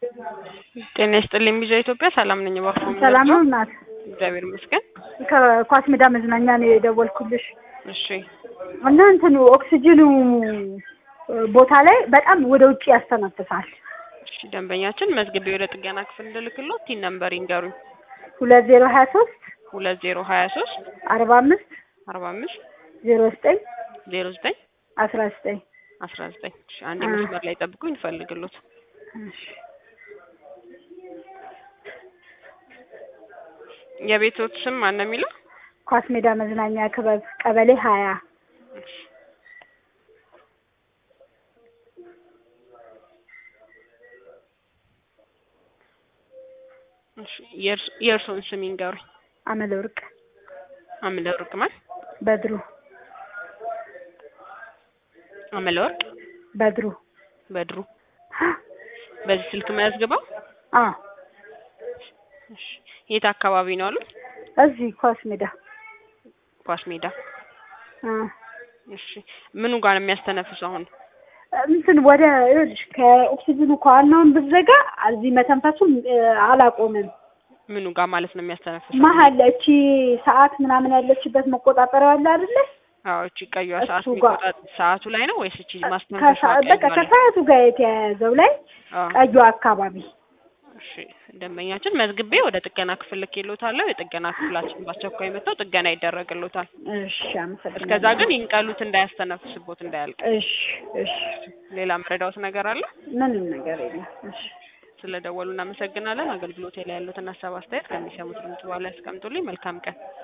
ጤና ይስጥልኝ ቢዛ ኢትዮጵያ ሰላም ነኝ። እባክዎ ሰላም ነው እናት? እግዚአብሔር ይመስገን። ከኳስ ሜዳ መዝናኛ ነው የደወልኩልሽ እሺ እና እንትኑ ኦክሲጅኑ ቦታ ላይ በጣም ወደ ውጭ ያስተነፍሳል። እሺ ደንበኛችን መዝግቤ ወደ ጥገና ክፍል እንድልክልዎ ቲን ነምበር ይንገሩኝ። ሁለት ዜሮ ሀያ ሶስት ሁለት ዜሮ ሀያ ሶስት አርባ አምስት አርባ አምስት ዜሮ ዘጠኝ ዜሮ ዘጠኝ አስራ ዘጠኝ አስራ ዘጠኝ እሺ አንዴ መስመር ላይ ጠብቁኝ እንፈልግሎት የቤቶት ስም ማን ነው የሚለው? ኳስ ሜዳ መዝናኛ ክበብ ቀበሌ ሀያ እሺ የእርስ- የእርስዎን ስም ይንገሩኝ። አመለ ወርቅ አምለ ወርቅ ማን? በድሩ አምለ ወርቅ በድሩ በድሩ በዚህ ስልክ መያዝግበው። አ እሺ የት አካባቢ ነው አሉት? እዚህ ኳስ ሜዳ ኳስ ሜዳ። አ እሺ ምኑ ጋር ነው የሚያስተነፍሰው አሁን? እንትን ወደ ይኸውልሽ ከኦክሲጅኑ ከዋናውን ብትዘጋ እዚህ መተንፈሱን እ፣ አላቆምም። ምኑ ጋር ማለት ነው የሚያስተነፍሰው? መሀል እቺ ሰዓት ምናምን ያለችበት መቆጣጠሪያ አለ አይደለ? አዎ እቺ ቀይዋ ሰዓት እሱ ጋር። የሚቆጣጥ ሰዓቱ ላይ ነው ወይስ እቺ ማስተንፈሻ ከሰዓ- በቃ ቀይዋ ላይ? ከሰዓቱ ጋር የተያያዘው ላይ አዎ ቀዩ አካባቢ እሺ ደንበኛችን መዝግቤ ወደ ጥገና ክፍል ልኬልዎታለሁ። የጥገና ክፍላችን በአስቸኳይ መጥተው ጥገና ይደረግልዎታል። እሺ፣ አመሰግናለሁ። እስከዛ ግን ይንቀሉት እንዳያስተነፍስቦት እንዳያልቅ። እሺ፣ እሺ፣ ሌላ ምረዳዎት ነገር አለ? ምንም ነገር የለም። እሺ፣ ስለደወሉ እናመሰግናለን። አገልግሎት ላይ ያሉትን ሀሳብ አስተያየት ከሚሰሙት ድምጽ በኋላ ያስቀምጡልኝ። መልካም ቀን።